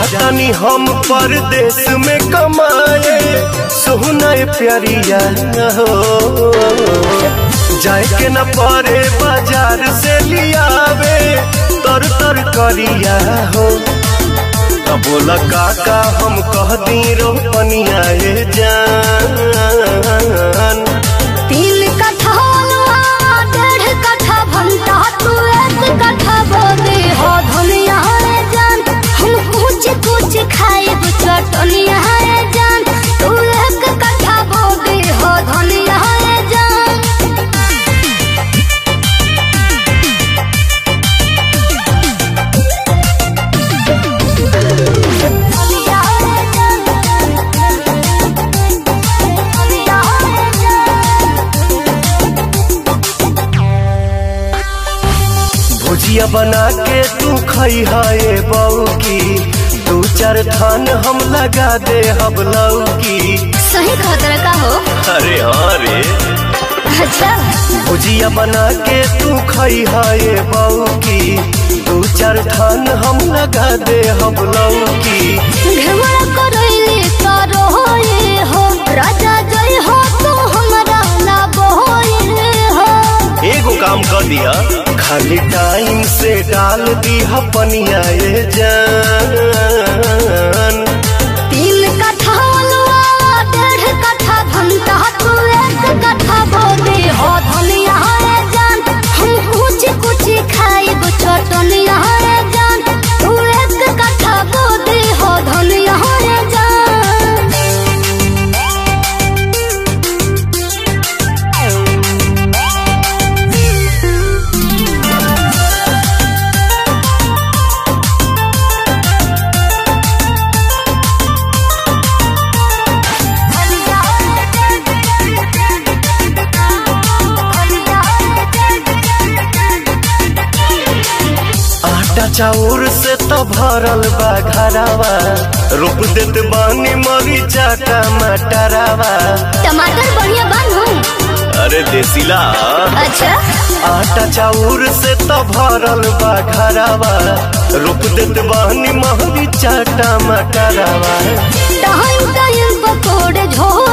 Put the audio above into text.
जातानी हम परदेश में कमाए सोहना प्यारिया हो जाए के न परे बाजार से लियावे तर तर करिया हो तब बोला काका हम कह दी रोपनिया ये जान तीन कट्ठा अलुआ, डेढ़ कट्ठा भंटा तू एक कट्ठा बोदे हो धनिया रे जान हम कुछ कुछ खाए चटनिया रे जान तू एक कट्ठा बोदे हो धनिया रे जान धनिया रे जान धनिया रे जान भुजिया बना के तू खई है बऊ की दू चार थान हम लगा दे हम लौकी सही खतरा का हो अरे हाँ रे अच्छा भुजिया बना के तू खई है बऊ की दू चार थान हम लगा दे हम लौकी घमरा करैले करो होए हो राजा जय हो तू हमरा ना बोए हो एगो काम कर दिया खाली टाइम से डाल दी पनिया ये जान तीन कट्ठा अलुआ डेढ़ कट्ठा भंटा तू एक कट्ठा बोले हो धनिया रे जान हम कुछ कुछ खाइब चटनिया रे जान तू एक कट्ठा बोले हो धनिया रे जान आटा चाउर से तो भरल बा घरावा रोप देत बानी मरीचा टमाटरावा टमाटर बढ़िया बनू अरे देसीला अच्छा आटा चाउर से तो भरल बा घरावा रोप देत बानी मरीचा टमाटरावा टाइम टाइम पकोड़े झोल